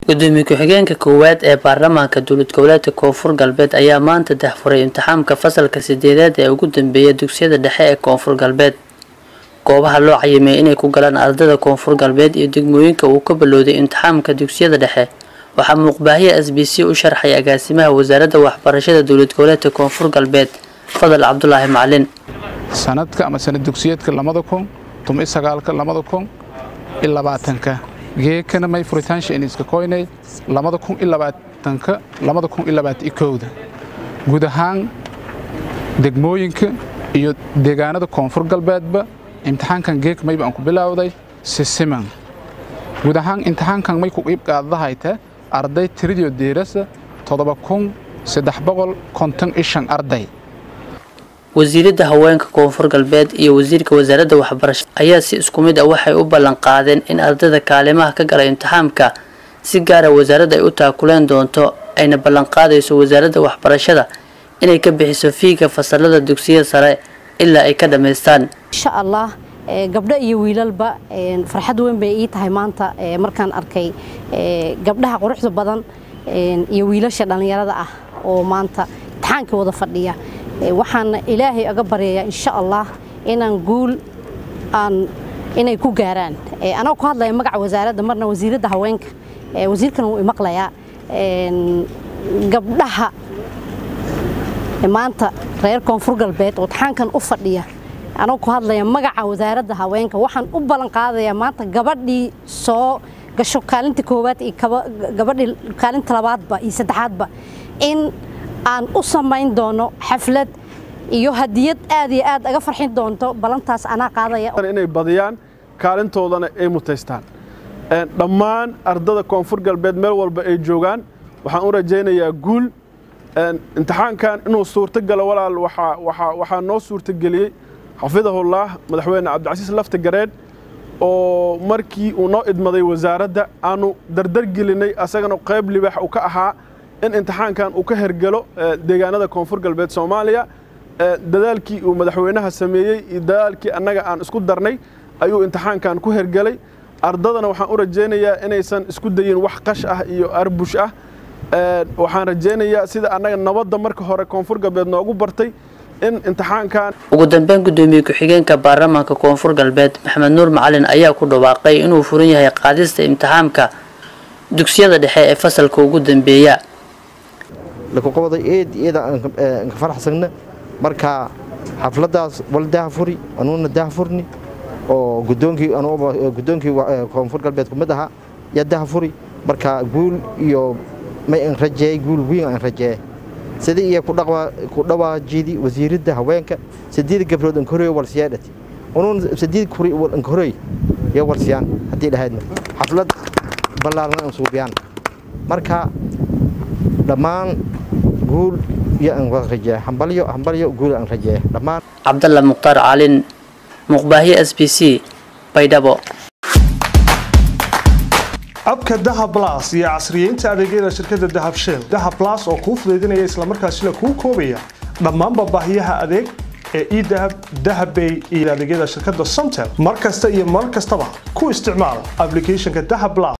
gudoomiye ku-xigeenka koowaad ee baarlamaanka dowlad goboleedka koonfur galbeed ayaa maanta dahfuray imtixaamka fasalka sideedaad ee ugu dambeeya dugsiyada dhexe ee koonfur galbeed goobaha loo cayimay inay ku galaan ardada koonfur galbeed iyo degmooyinka uu ka balowday imtixaamka dugsiyada dhexe waxaa muuqbaahiya s b c u sharxay agaasimaha wasaaradda waxbarashada dowlad goboleedka koonfur galbeed fadal cabdulaahi macalin sanadka ama sanad dugsiyeedka labada kun tumi sagaalka labada kun iyo labaatanka geekana may furitaansha iniska koynay labada kun iyo labaatanka labada kun iyo labaatan iyo kowda guud ahaan degmooyinka iyo deegaanada koonfur galbeedba imtixaankan geek mayba aan ku bilowday sisiman guud ahaan imtixaankan may ku qiib qaadadahayta arday tiridio deerasa toddoba kun saddex boqol konton iyo shan arday wasiiradda haweenka koonfur galbeed iyo wasiirka wasaaradda waxbarashada ayaa si isku mid ah waxay u ballan qaadeen in ardayda kaalimaha ka gala imtixaamka si gaara wasaaradda ay u taakuleen doonto ayna ballan qaadayso wasaaradda waxbarashada inay ka bixiso fiiga fasalada dugsiyada sare ilaa ay ka dhammaystaan insha allah gabdho iyo wiilalba farxad weyn bay ii tahay maanta markaan arkay gabdhaha quruxda badan iyo wiilasha dhallinyarada ah oo maanta imtixaankii wada fadhiya waxaana ilaahay aga baryayaa insha allah inaan guul aan inay ku gaaraan anagoo ku hadlaya magaca wasaaradda marna wasiiradda haweenka wasiirkan wuu imaqlayaa gabdhaha maanta reer koonfur galbeed oo imtixaankan u fadhiya anagoo ku hadlaya magaca wasaaradda haweenka waxaan u ballan qaadayaa maanta gabadhii soo gasho kaalinta koowaad iyo gabadhii kaalinta labaadba iyo saddexaadba in aan u samayn doono xaflad iyo hadiyad aad iyo aad aga farxin doonto ballantaas anaa qaadaya inay badiyaan kaalintoodana ay mutaystaan dhammaan ardada koonfur galbeed meel walba ay joogaan waxaan u rajaynayaa guul imtixaankan inuu suurtogalo walaal waxaa noo suurtogeliyey xafidahullah madaxweyne cabdicasiis lafta gareed oo markii uu noo idmaday wasaaradda aanu dardargelinay asagana qayb libaax uu ka ahaa in imtixaankan uu ka hergelo deegaanada koonfur galbeed soomaaliya dadaalkii uu madaxweynaha sameeyey iyo dadaalkii annaga aan isku darnay ayuu imtixaankan ku hergelay ardadana waxaan u rajaynayaa inaysan isku dayin wax qash ah iyo arbush ah waxaan rajaynayaa sida annaga nabadda marka hore koonfur galbeed noogu bartay in imtixaankan ugu dambeyn gudoomiye ku-xigeenka baarlamaanka koonfur galbeed maxamed nuur macalin ayaa ku dhawaaqay inuu furan yahay qaadista imtixaamka dugsiyada dhexe ee fasalka ugu dambeeya lakuqabada eed eeda aan ka faraxsagna marka xafladaas wal dahafuri anuuna dahafurni oo gudoonkii gudoonkii koonfur galbeed kumid ahaa yaa dahafuri marka guul iyo may aan rajeey guul weyn aan rajeey sidii iyo ku dhawaajidi wasiiradda haweenka sideed gabdhood aan koreeyo walsiyaadhati unuun sideed kuri aan koreey iyo walsiyaan haddii dhahaydna xaflad ballaaran aan suubiyaan marka dhammaan guul iyo aan wada rajeeya hambalyo hambalyo guul aan rajeeya dhammaan cabdalla mukhtaar caalin muqbaahiye s b c baydhabo abka dahab blas iyo casriyeynta adeegyada shirkadda dahab shell dahab blas oo kuu fudaydinaya islamarkaasina kuu koobaya dhammaanba baahiyaha adeeg ee edahab dahabbay iyo adeegyada shirkadda somtel mar kasta iyo mar kastaba ku isticmaal ablicathonka dahab blas